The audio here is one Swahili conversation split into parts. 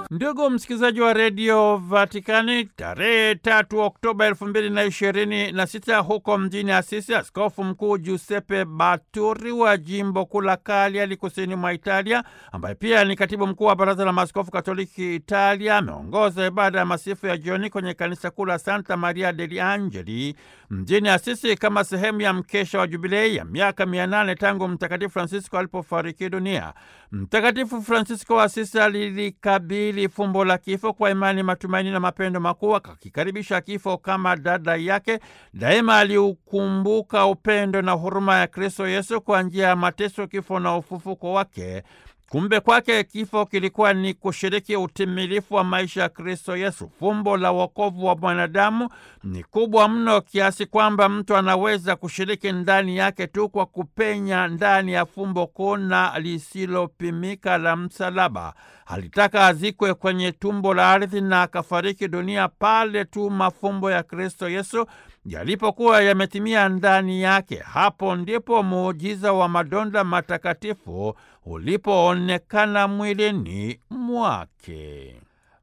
Ndugu msikilizaji wa redio Vatikani, tarehe tatu Oktoba elfu mbili na ishirini na sita huko mjini Asisi, askofu mkuu Giuseppe Baturi wa jimbo kuu la Cagliari kusini mwa Italia, ambaye pia ni katibu mkuu wa baraza la maaskofu katoliki Italia, ameongoza ibada ya masifu ya jioni kwenye kanisa kuu la Santa Maria degli Angeli mjini Asisi kama sehemu ya mkesha wa jubilei ya miaka mia nane tangu Mtakatifu Francisco alipofariki dunia. Mtakatifu Francisco wa Asisi alilikabili fumbo la kifo kwa imani, matumaini na mapendo makuu, akakikaribisha kifo kama dada yake. Daima aliukumbuka upendo na huruma ya Kristo Yesu kwa njia ya mateso, kifo na ufufuko wake. Kumbe kwake kifo kilikuwa ni kushiriki utimilifu wa maisha ya Kristo Yesu. Fumbo la wokovu wa mwanadamu ni kubwa mno kiasi kwamba mtu anaweza kushiriki ndani yake tu kwa kupenya ndani ya fumbo kuu na lisilopimika la msalaba. Alitaka azikwe kwenye tumbo la ardhi na akafariki dunia pale tu mafumbo ya Kristo Yesu yalipokuwa yametimia ndani yake. Hapo ndipo muujiza wa madonda matakatifu ulipoonekana mwilini mwake.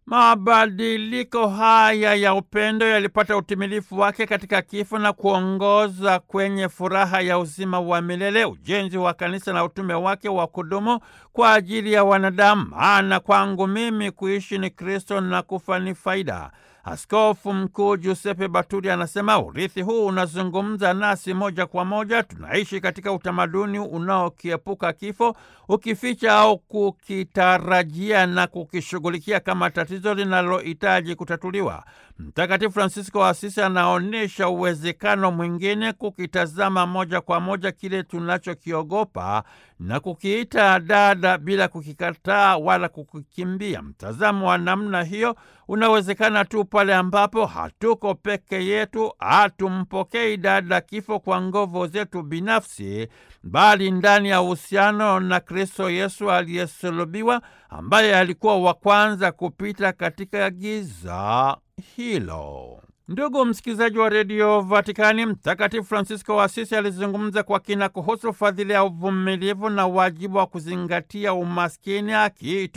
Mabadiliko haya ya upendo yalipata utimilifu wake katika kifo na kuongoza kwenye furaha ya uzima wa milele, ujenzi wa kanisa na utume wake wa kudumu kwa ajili ya wanadamu. Maana kwangu mimi kuishi ni Kristo na kufa ni faida. Askofu Mkuu Giuseppe Baturi anasema urithi huu unazungumza nasi moja kwa moja. Tunaishi katika utamaduni unaokiepuka kifo, ukificha au kukitarajia na kukishughulikia kama tatizo linalohitaji kutatuliwa. Mtakatifu Francisco wa Asisi anaonyesha uwezekano mwingine, kukitazama moja kwa moja kile tunachokiogopa na kukiita dada bila kukikataa wala kukikimbia. Mtazamo wa namna hiyo unawezekana tu pale ambapo hatuko peke yetu, hatumpokei dada kifo kwa nguvu zetu binafsi, bali ndani ya uhusiano na Kristo Yesu aliyesulubiwa, ambaye alikuwa wa kwanza kupita katika giza hilo. Ndugu msikilizaji wa redio Vatikani, Mtakatifu Francisco wa Asisi alizungumza kwa kina kuhusu fadhili ya uvumilivu na wajibu wa kuzingatia umaskini, akiita